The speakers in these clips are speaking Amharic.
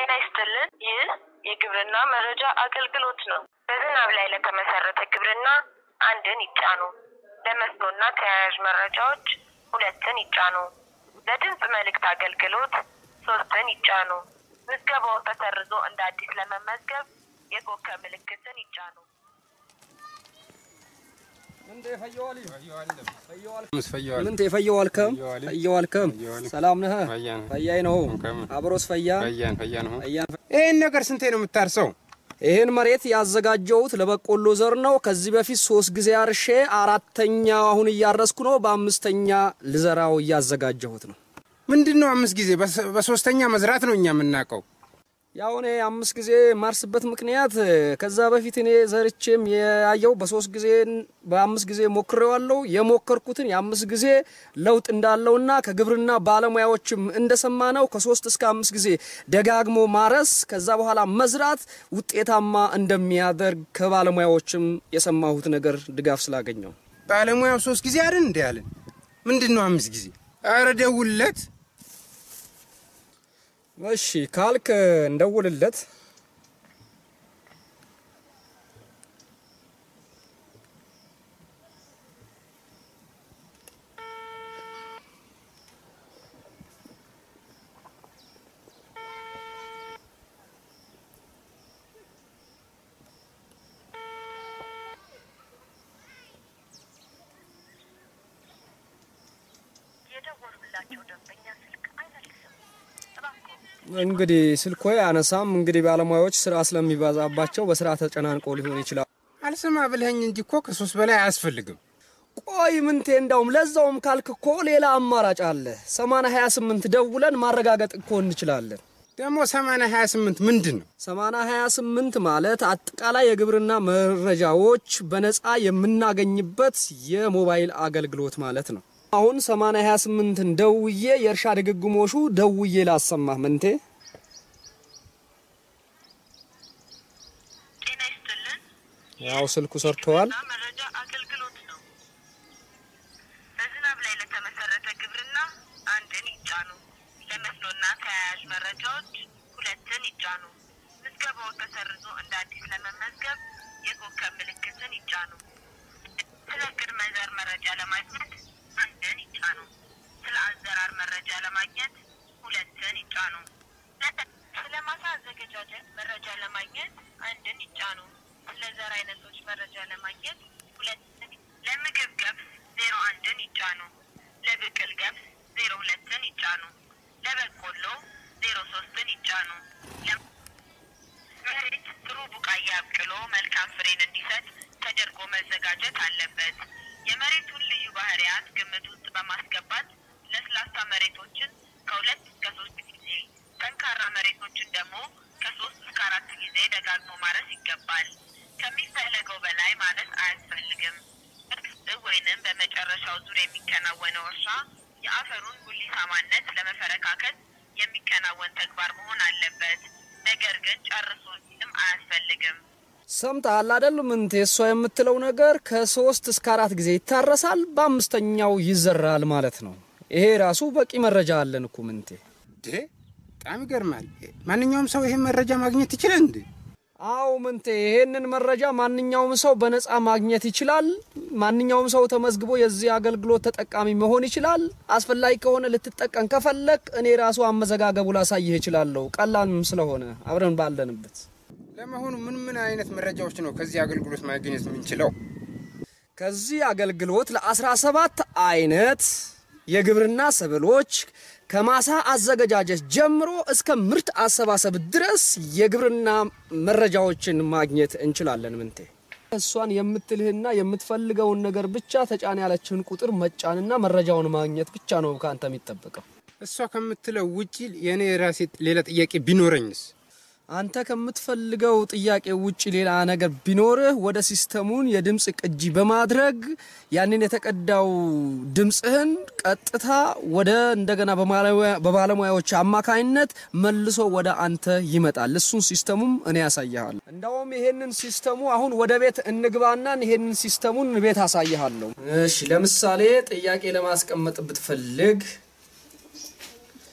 ጤና ይስጥልን። ይህ የግብርና መረጃ አገልግሎት ነው። በዝናብ ላይ ለተመሰረተ ግብርና አንድን ይጫኑ። ለመስኖና ተያያዥ መረጃዎች ሁለትን ይጫኑ። ለድምፅ መልእክት አገልግሎት ሶስትን ይጫኑ። ምዝገባው ተሰርዞ እንደ አዲስ ለመመዝገብ የኮከብ ምልክትን ይጫኑ። ምን ተፈየዋልከም ፈየዋልከም ሰላም ነህ? ፈያይ ነው አብሮስ ፈያ ፈያን ይህን ነገር ስንቴ ነው የምታርሰው? ይህን መሬት ያዘጋጀሁት ለበቆሎ ዘር ነው። ከዚህ በፊት ሶስት ጊዜ አርሼ አራተኛ አሁን እያረስኩ ነው። በአምስተኛ ልዘራው እያዘጋጀሁት ነው። ምንድን ነው አምስት ጊዜ? በስ- በሶስተኛ መዝራት ነው እኛ የምናውቀው። ያው እኔ አምስት ጊዜ ማርስበት ምክንያት ከዛ በፊት እኔ ዘርቼም ያየው በሶስት ጊዜ በአምስት ጊዜ ሞክሬዋለሁ። የሞከርኩትን የአምስት ጊዜ ለውጥ እንዳለውና ከግብርና ባለሙያዎችም እንደሰማ ነው ከሶስት እስከ አምስት ጊዜ ደጋግሞ ማረስ ከዛ በኋላ መዝራት ውጤታማ እንደሚያደርግ ከባለሙያዎችም የሰማሁት ነገር ድጋፍ ስላገኘው ባለሙያው ሶስት ጊዜ አይደል እንዲ ያለን? ምንድን ነው አምስት ጊዜ? ኧረ ደውልለት። እሺ ካልክ እንደውልለት። የደወሉላቸው ደንበኛ ስልክ አይመልስም። እባክዎ እንግዲህ ስልኮ አነሳም። እንግዲህ ባለሙያዎች ስራ ስለሚበዛባቸው በስራ ተጨናንቆ ሊሆን ይችላል። አልሰማ ብልኸኝ እንጂ እኮ ከሶስት በላይ አያስፈልግም። ቆይ ምንቴ እንዳውም ለዛውም ካልክ እኮ ሌላ አማራጭ አለ። 80 28 ደውለን ማረጋገጥ እኮ እንችላለን። ደግሞ ሰማንያ ሀያ ስምንት ምንድን ነው? 80 28 ማለት አጠቃላይ የግብርና መረጃዎች በነፃ የምናገኝበት የሞባይል አገልግሎት ማለት ነው። አሁን 80 28ን ደውዬ የእርሻ ድግግሞሹ ደውዬ ላሰማህ ምንቴ። ጤና ይስጥልን። ያው ስልኩ ሰርተዋል። ግብርና መረጃ አገልግሎት ነው። በዝናብ ላይ ለተመሰረተ ግብርና አንድን ይጫኑ። ለመስኖና ተያያዥ መረጃዎች ሁለትን ይጫኑ። ምዝገባው ተሰርዞ እንደ አዲስ ለመመዝገብ የኮከብ ምልክትን ይጫኑ። ስለ ቅድመ ዘር መረጃ ለማግኘት አንድን ይጫኑ። ስለ አዘራር መረጃ ለማግኘት ሁለትን ይጫኑ። ስለ ማሳ አዘገጃጀት መረጃ ለማግኘት አንድን ይጫኑ። ስለ ዘር አይነቶች መረጃ ለማግኘት ሁለትን ለምግብ ገብስ ዜሮ አንድን ይጫኑ። ለብቅል ገብስ ዜሮ ሁለትን ይጫኑ። ለበቆሎ ዜሮ ሶስትን ይጫኑ። ለ- መሬት ጥሩ ቡቃያ አብቅሎ መልካም ፍሬን እንዲሰጥ ተደርጎ መዘጋጀት አለበት። የመሬቱን ልዩ ባህሪያት ግምት ውስጥ በማስገባት ለስላሳ መሬቶችን ከሁለት እስከ ሶስት ጊዜ፣ ጠንካራ መሬቶችን ደግሞ ከሶስት እስከ አራት ጊዜ ደጋግሞ ማረስ ይገባል። ከሚፈለገው በላይ ማረስ አያስፈልግም። እርግጥ ወይንም በመጨረሻው ዙር የሚከናወነው እርሻ የአፈሩን ጉሊታማነት ለመፈረካከት የሚከናወን ተግባር መሆን አለበት። ነገር ግን ጨርሶ ሲልም አያስፈልግም። ሰምተሃል አይደል ምንቴ? እሷ የምትለው ነገር ከሶስት እስከ አራት ጊዜ ይታረሳል፣ በአምስተኛው ይዘራል ማለት ነው። ይሄ ራሱ በቂ መረጃ አለን እኮ ምንቴ። ዴ በጣም ይገርማል። ማንኛውም ሰው ይህን መረጃ ማግኘት ይችላል እንዴ? አው ምንቴ፣ ይሄንን መረጃ ማንኛውም ሰው በነፃ ማግኘት ይችላል። ማንኛውም ሰው ተመዝግቦ የዚህ አገልግሎት ተጠቃሚ መሆን ይችላል። አስፈላጊ ከሆነ ልትጠቀም ከፈለክ እኔ ራሱ አመዘጋገቡ ላሳይህ እችላለሁ። ቀላልም ስለሆነ አብረን ባለንበት ለመሆኑ ምን ምን አይነት መረጃዎች ነው ከዚህ አገልግሎት ማግኘት የምንችለው? ከዚህ አገልግሎት ለ17 አይነት የግብርና ሰብሎች ከማሳ አዘገጃጀት ጀምሮ እስከ ምርት አሰባሰብ ድረስ የግብርና መረጃዎችን ማግኘት እንችላለን። ምንቴ እሷን የምትልህና የምትፈልገውን ነገር ብቻ ተጫን ያለችህን ቁጥር መጫንና መረጃውን ማግኘት ብቻ ነው ከአንተ የሚጠበቀው። እሷ ከምትለው ውጪ የእኔ የራሴ ሌላ ጥያቄ ቢኖረኝስ? አንተ ከምትፈልገው ጥያቄ ውጭ ሌላ ነገር ቢኖርህ ወደ ሲስተሙን የድምፅ ቅጂ በማድረግ ያንን የተቀዳው ድምፅህን ቀጥታ ወደ እንደገና በባለሙያ- በባለሙያዎች አማካኝነት መልሶ ወደ አንተ ይመጣል። እሱን ሲስተሙም እኔ ያሳይሃለሁ። እንደውም ይሄንን ሲስተሙ አሁን ወደ ቤት እንግባና ይሄንን ሲስተሙን ቤት አሳይሃለሁ። እሺ፣ ለምሳሌ ጥያቄ ለማስቀመጥ ብትፈልግ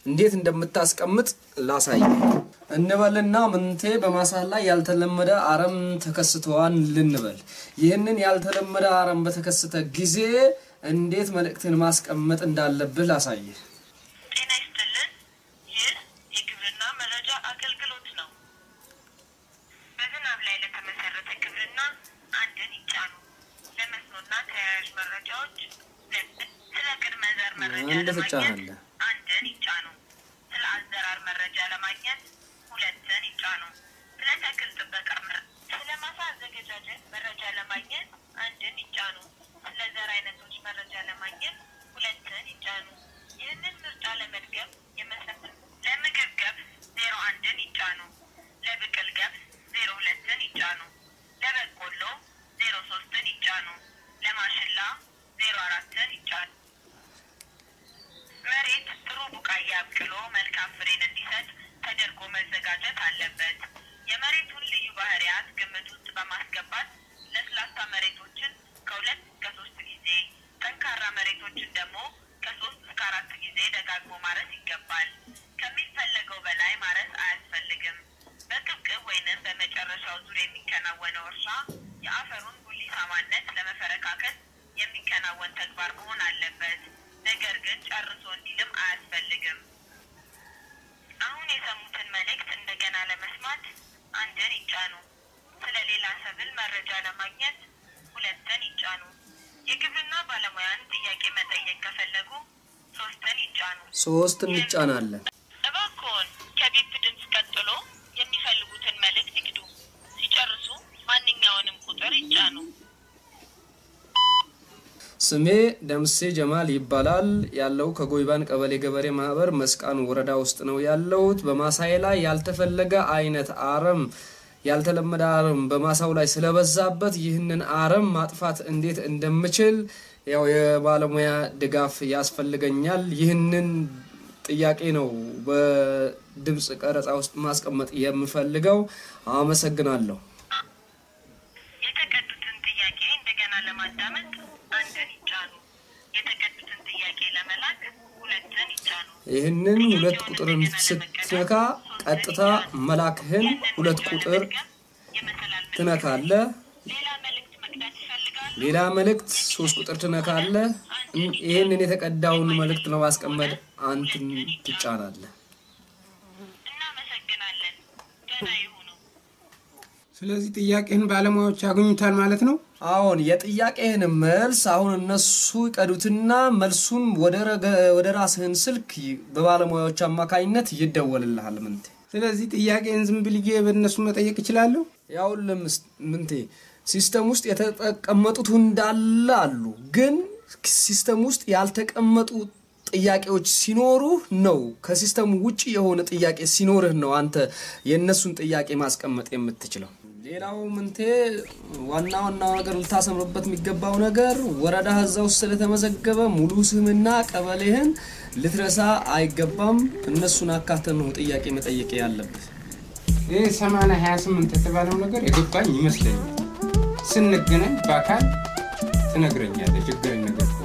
እንዴት እንደምታስቀምጥ ላሳይ እንበልና ምንቴ በማሳ ላይ ያልተለመደ አረም ተከስተዋን ልንበል። ይህንን ያልተለመደ አረም በተከሰተ ጊዜ እንዴት መልእክትን ማስቀመጥ እንዳለብህ ላሳይህ። ጤና ይስጥልን። ይህ የግብርና መረጃ አገልግሎት ነው። በዝናብ ላይ ለተመሰረተ ግብርና አንድን ይጫኑ። ለመስኖና ተያያዥ መረጃዎች ሁለትን፣ ስለ ቅድመ ዘር መረጃ አንድ ለማግኘት ትጫናለህ። አንድን ይጫኑ። ስለ አዘራር መረጃ ለማግኘት ሁለትን ይጫኑ። ስለ ተክል ጥበቃ መረ- ስለ ማሳ አዘገጃጀት መረጃ ለማግኘት አንድን ይጫኑ። ስለ ዘር አይነቶች መረጃ ለማግኘት ሁለትን ይጫኑ። ይህንን ምርጫ ለመድገም የመሰረት ለምግብ ገብስ ዜሮ አንድን ይጫኑ። ለብቅል ገብስ ዜሮ ሁለትን ይጫኑ። ለበቆሎ ዜሮ ሶስትን ይጫኑ። ለማሽላ ዜሮ አራትን ይጫኑ። መሬት ጥሩ ቡቃያ አብቅሎ መልካም ፍሬን እንዲሰጥ ተደርጎ መዘጋጀት አለበት። የመሬቱን ልዩ ባህሪያት ግምት ውስጥ በማስገባት ለስላሳ መሬቶችን ከሁለት እስከ ሶስት ጊዜ፣ ጠንካራ መሬቶችን ደግሞ ከሶስት እስከ አራት ጊዜ ደጋግሞ ማረስ ይገባል። ከሚፈለገው በላይ ማረስ አያስፈልግም። በቅብቅብ ወይንም በመጨረሻው ዙር የሚከናወነው እርሻ የአፈሩን ጉሊታማነት ለመፈረካከት የሚከናወን ተግባር መሆን አለበት። ነገር ግን ጨርሶ እንዲልም አያስፈልግም። አሁን የሰሙትን መልእክት እንደገና ለመስማት አንድን ይጫኑ። ስለ ሌላ ሰብል መረጃ ለማግኘት ሁለትን ይጫኑ። የግብርና ባለሙያን ጥያቄ መጠየቅ ከፈለጉ ሶስትን ይጫኑ። ሶስት እንጫናለን። እባክዎን ከቢፕ ድምፅ ቀጥሎ የሚፈልጉትን መልእክት ይግዱ። ሲጨርሱ ማንኛውንም ቁጥር ይጫኑ። ስሜ ደምሴ ጀማል ይባላል። ያለው ከጎይባን ቀበሌ ገበሬ ማህበር መስቃን ወረዳ ውስጥ ነው ያለሁት። በማሳዬ ላይ ያልተፈለገ አይነት አረም ያልተለመደ አረም በማሳው ላይ ስለበዛበት ይህንን አረም ማጥፋት እንዴት እንደምችል ያው የባለሙያ ድጋፍ ያስፈልገኛል። ይህንን ጥያቄ ነው በድምፅ ቀረጻ ውስጥ ማስቀመጥ የምፈልገው። አመሰግናለሁ። የተቀዱትን ጥያቄ እንደገና ለማዳመጥ አንድን ይጫኑ። የተቀዱትን ጥያቄ ለመላክ ሁለትን ይጫኑ። ይህንን ሁለት ቁጥርን ስትነካ ቀጥታ መላክህን ሁለት ቁጥር ትነካለ። ሌላ መልእክት መቅዳት ይፈልጋሉ? ሌላ መልእክት ሶስት ቁጥር ትነካለ። ይህንን የተቀዳውን መልእክት ለማስቀመጥ አንትን ትጫናለህ። እናመሰግናለን። ደህና ይሁኑ። ስለዚህ ጥያቄህን ባለሙያዎች ያገኙታል ማለት ነው። አሁን የጥያቄህን መልስ አሁን እነሱ ይቀዱትና መልሱን ወደ ረገ- ወደ ራስህን ስልክ ይ- በባለሙያዎች አማካኝነት ይደወልልሃል። ምንቴ ስለዚህ ጥያቄን ዝም ብዬ በእነሱ መጠየቅ እችላለሁ። ያው ለምስ ምንቴ ሲስተም ውስጥ የተቀመጡት እንዳለ አሉ፣ ግን ሲስተም ውስጥ ያልተቀመጡ ጥያቄዎች ሲኖሩህ ነው። ከሲስተሙ ውጭ የሆነ ጥያቄ ሲኖርህ ነው አንተ የእነሱን ጥያቄ ማስቀመጥ የምትችለው። ሌላው ምንቴ ዋና ዋናው ነገር ልታሰምርበት የሚገባው ነገር ወረዳ እዛ ውስጥ ስለተመዘገበ ሙሉ ስምና ቀበሌህን ልትረሳ አይገባም። እነሱን አካተን ነው ጥያቄ መጠየቅ ያለብህ። ይህ ሰማንያ ሀያ ስምንት የተባለው ነገር የገባኝ ይመስለኛል። ስንገናኝ በአካል ትነግረኛለህ ችግር ነገር